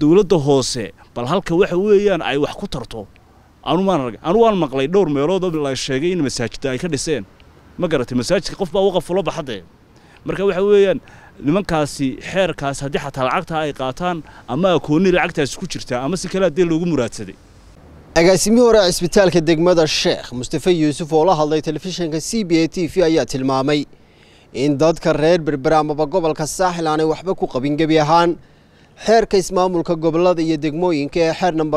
dowladda hoose bal halka waxa weeyaan ay wax ku tarto anu maan arag anu waan maqlay dhowr meelood oo la sheegay in masaajidda ay ka dhiseen ma garatay masaajidka qof baa waqaf ula baxadee marka waxa weeyaan nimankaasi xeerkaas haddii xataa lacagtaa ay qaataan ama akoonni lacagtaasi ku jirtaa ama si kale haddii loogu muraadsaday agaasimihii hore cisbitaalka degmada sheekh mustafe yuusuf oo la hadlay telefishinka c b a t v ayaa tilmaamay in dadka reer berbera amaba gobolka saaxil aanay waxba ku qabin gebi ahaan xeerka ismaamulka gobolada iyo degmooyinka ee xeer namber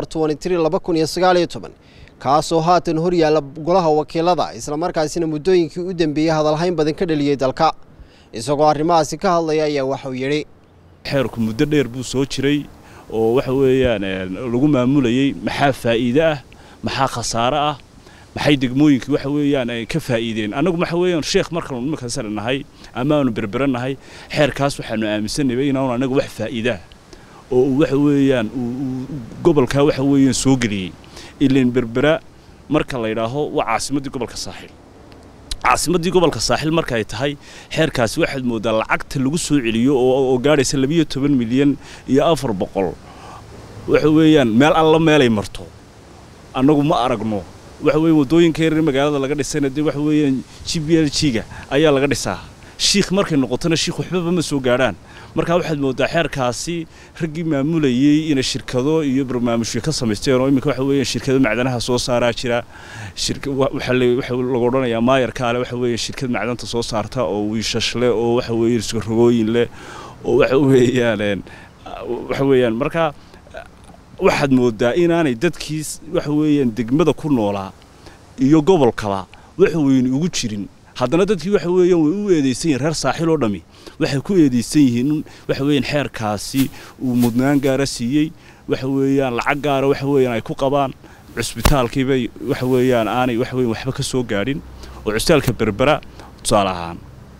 kaasoo haatan hor yaalla golaha wakiilada islamarkaasina muddooyinkii u dambeeyey hadalhayn badan ka dhaliyey dalka isagoo arrimahaasi ka hadlaya ayaa waxuu yidhi xeerku muddo dheer buu soo jiray oo waxa weeyaan lagu maamulayey maxaa faa'iide ah maxaa khasaare ah maxay degmooyinkii waxa weeyaan ay ka faa'iideen annagu waxa weeyaan sheekh markaanu nimanka sare nahay ama aanu berbera nahay xeerkaas waxaanu aaminsanayay inaanu annaga wax faa'iidaa oo uu waxa weeyaan gobolkaa waxa weeyaan soo geliyey ilan berbera marka la yidhaaho waa caasimaddii gobolka saaxil caasimaddii gobolka saaxil marka ay tahay xeerkaasi waxaad mooddaa lacagta lagu soo celiyo oo gaadhaysa labiyo toban milyan iyo afar boqol waxa weeyaan meel alla meelay marto annagu ma aragno waxa weeye waddooyinka yaryar magaalada laga dhisayna dee waxa weeyaan g b l g-ga ayaa laga dhisaa shiikh markay noqotona shiikh waxbaba ma soo gaadhaan markaa waxaad mooddaa xeerkaasi raggii maamulayey inay shirkado iyo barnaamijyo ka samaysteen oo iminka waxa weeyaan shirkado macdanaha soo saaraa jira waxa lagu odhanayaa maayarkaale waxa weeye shirkad macdanta soo saarta oo wiishash leh oo waxa weeye rogooyin leh oo waxa weeyaan waxa weeyaan markaa waxaad mooddaa inaanay dadkii waxa weeyaan degmada ku noolaa iyo gobolkaba waxa weyne ugu jirin haddana dadkii waxa weeyaan way u eedaysan yihin reer saaxil oo dhammi waxay ku eedaysan yihiin waxa weeyaan xeerkaasi uu mudnaan gaara siiyey waxa weeyaan lacag gaara waxa weeyaan ay ku qabaan cusbitaalkiibay waxa weeyaan aanay waxa weeyaan waxba ka soo gaadhin oo cusbitaalka berbera tusaale ahaan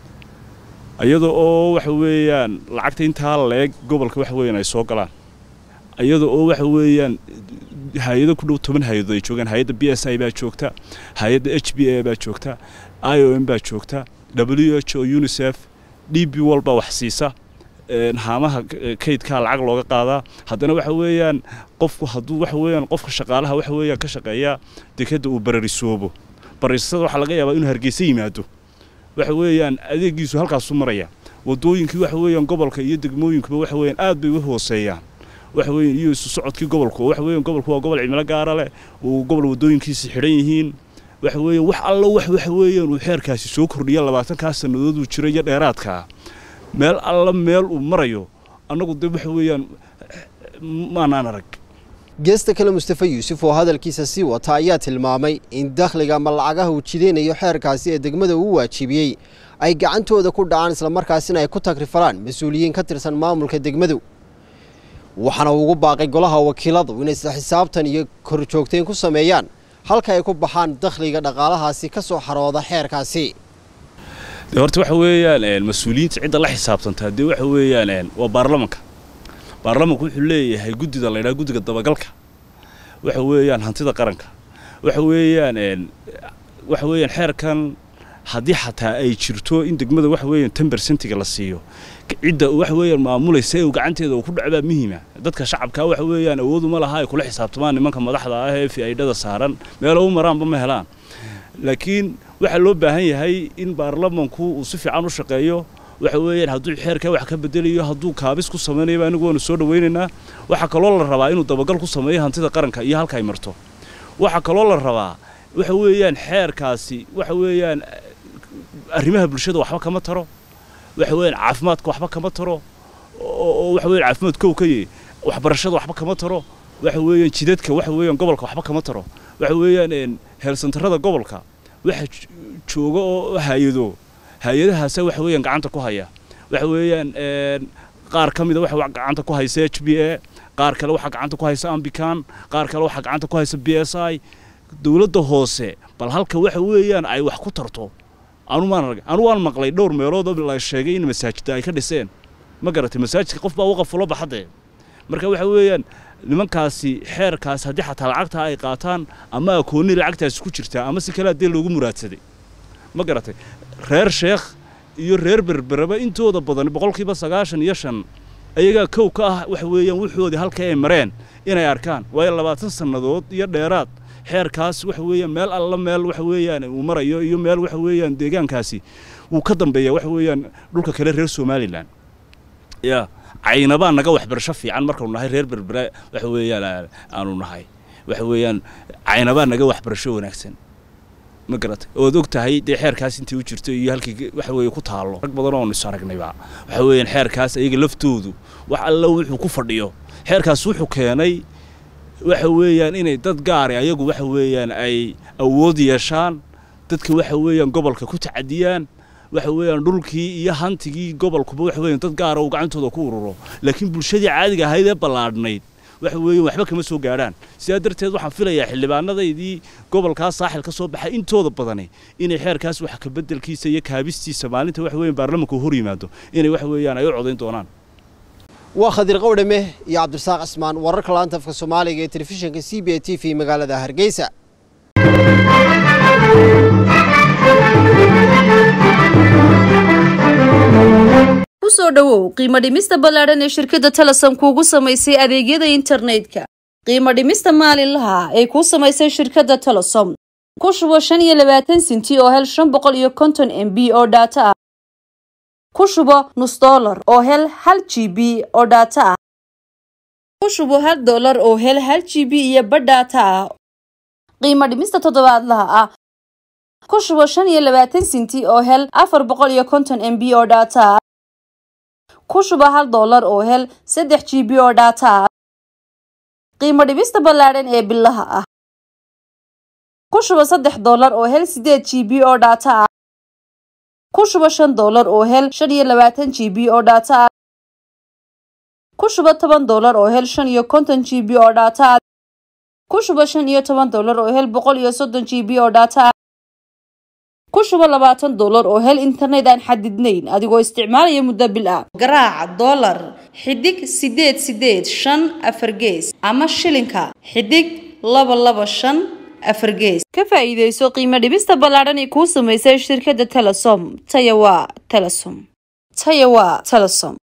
iyada oo waxa weeyaan lacagta intaa leeg gobolka waxa weeyaan ay soo galaan iyada oo waxa weeyaan hay-ado ku dhow toban hay-adood ay joogaan hay-adda b s i baa joogta hay-adda h b a baa joogta i o m baa joogta w h o unisef d b wal baa wax siisa haamaha kaydkaa lacag looga qaadaa haddana waxa weeyaan qofku hadduu waxa weeyaan qofka shaqaalaha waxa weeyaan ka shaqeeya dekadda uu bararisoobo bararisada waxaa laga yaabaa inuu hargeysa yimaado waxa weeyaan adeegiisu halkaasu maraya waddooyinkii waxa weeyaan gobolka iyo degmooyinkuba waxa weeyaan aad bay u hooseeyaan waxa weeyaan iyo isu socodkii gobolku waxa weeyaan gobolku waa gobol cimilo gaara leh uu gobol waddooyinkiisi xidhan yihiin waxa weeyaan wax alla wax waxa weeyaan uu xeerkaasi soo kordhiya labaatankaa sannadood uu jiro iyo dheeraadkaa meel alla meel uu marayo annagu dee waxa weeyaan maanaan arag geesta kale mustafe yuusuf oo hadalkiisa sii wata ayaa tilmaamay in dakhliga ama lacagaha uu jideynayo xeerkaasi ee degmada uu waajibiyey ay gacantooda ku dhacaan islamarkaasina ay ku tagrifalaan mas-uuliyiin ka tirsan maamulka degmadu waxaana ugu baaqay golaha wakiiladu inay isla xisaabtan iyo korjoogteen ku sameeyaan halka ay ku baxaan dakhliga dhaqaalahaasi ka soo xarooda xeerkaasi de horta waxa weeyaan mas-uuliyiinta cidda la xisaabtantaa dee waxa weeyaan waa baarlamanka baarlamanku wuxuu leeyahay guddida la ydhaha guddiga dabagalka waxa weeyaan hantida qaranka waxa weeyaan waxa weeyaan xeerkan haddii xataa ay jirto in degmada waxa weeyaan ten bersentiga la siiyo cidda waxa weeyaan maamulaysa ee gacanteeda uu ku dhacbaa muhiima dadka shacabka waxa weeyaan awooduma laha ay kula xisaabtamaan nimanka madaxda ah ee fi-aydhada saaran meelo u maraanba ma helaan laakiin waxaa loo baahan yahay in baarlamanku uu si fiican u shaqeeyo waxa weeyaan hadduu xeerkaa wax ka bedelayo hadduu kaabis ku samaynayo anigu waanu soo dhawaynaynaa waxaa kaloo la rabaa inuu dabagal ku sameeyo hantida qaranka iyo halka ay marto waxaa kaloo la rabaa waxa weeyaan xeerkaasi waxa weeyaan arrimaha bulshada waxba kama taro waxa weeyaan caafimaadka waxba kama taro oo waxa weeyaan caafimaad kow ka yahay waxbarashada waxba kama taro waxa weeyaan jidadka waxa weeyaan gobolka waxba kama taro waxa weeyaan heelsantarada gobolka waxa jooga oo hay-ado hay-adahaasa waxa weeyaan gacanta ku haya waxa weeyaan qaar ka mida waxa gacanta ku haysa h b a qaar kale waxaa gacanta ku haysa ambican qaar kale waxaa gacanta ku haysa b s i dowladda hoose bal halka waxa weeyaan ay wax ku tarto anu maan arag anu waan maqlay dhowr meelood oo la sheegay in masaajidda ay ka dhiseen ma garatay masaajidka qof baa waqaf ula baxadee marka waxa weeyaan nimankaasi xeerkaas haddii xataa lacagtaa ay qaataan ama akoonni lacagtaasi ku jirtaa ama si kale haddii loogu muraadsaday ma garatay reer sheekh iyo reer berberaba intooda badan boqolkiiba sagaashan iyo shan ayagaa kow ka ah waxa weeyaan wuxoodii halka ay mareen inay arkaan waayo labaatan sannadood iyo dheeraad xeerkaas waxa weeyaan meel alla meel waxa weeyaan uu marayo iyo meel waxa weeyaan deegaankaasi wuu ka dambeeya waxa weeyaan dhulka kale reer somalilan ya caynabaa naga waxbarasho fiican markaanu nahay reer berbere waxa weeyaan aanu nahay waxa weeyaan caynabaa naga waxbarasho wanaagsan ma garatay ood og tahay dee xeerkaas intii u jirto iyo halkii waxa weeye ku taallo rag badan oonu is aragnayba waxa weeyaan xeerkaas ayaga laftoodu wax alla wuxuu ku fadhiyo xeerkaas wuxuu keenay waxa weeyaan inay dad gaari ayagu waxa weeyaan ay awood yeeshaan dadka waxa weeyaan gobolka ku tacadiyaan waxa weeyaan dhulkii iyo hantigii gobolkuba waxa weeyaan dad gaara uu gacantooda ku ururo laakiin bulshadii caadiga ahayd ee ballaadhnayd waxa weeyaan waxba kama soo gaadhaan sidaa darteed waxaan filayaa xildhibaanadaydii gobolkaas saaxil ka soo baxay intooda badani inay xeerkaas wax ka beddelkiisa iyo kaabistiisa maalinta waxa weeyaan baarlamanka hor yimaado inay waxa weeyaan ay u codayn doonaan waa khadir qowdhame iyo cabdirasaaq cismaan wararka laanta afka soomaaliga ee telefishinka c b a t v magaalada hargeysa kusoo dhowow qiimo dhimista ballaadhan ee shirkadda telesom kuugu samaysay adeegyada internetka qiimo dhimista maalinlaha ay kuu samaysay shirkadda telesom ku shubo shan iyo labaatan sinti oo hel shan boqol iyo konton m b oo dhaato ah ku shubo nus dollar oo hel hal g b oo dhaato ah ku shubo hal dollar oo hel hal g b iyo badh dhaato ah qiimo dhimista toddobaadlaha ah ku shubo shan iyo labaatan sinti oo hel afar boqol iyo konton m b oo dhaato ah ku shubo hal dollar oo hel saddex g b oo dhaato ah qiimo dhibista ballaadhan ee bilaha ah ku shubo saddex dollar oo hel sideed g b oo dhaato ah ku shubo shan dollar oo hel shan iyo labaatan g b oo dhaato ah ku shubo toban dollar oo hel shan iyo konton g b oo dhaato ah ku shubo shan iyo toban dollar oo hel boqol iyo soddon g b oo dhaato ah ku shubo labaatan dollar oo hel internet aan xadidnayn adigoo isticmaalaya muddo bil ah garaaca dollar xidig sideed sideed shan afar gees ama shilinka xidig laba laba shan afar gees ka faa'iidayso qiimo dhibista ballaadhan ee kuu samaysay shirkadda telesom taya waa telesom taya waa telesom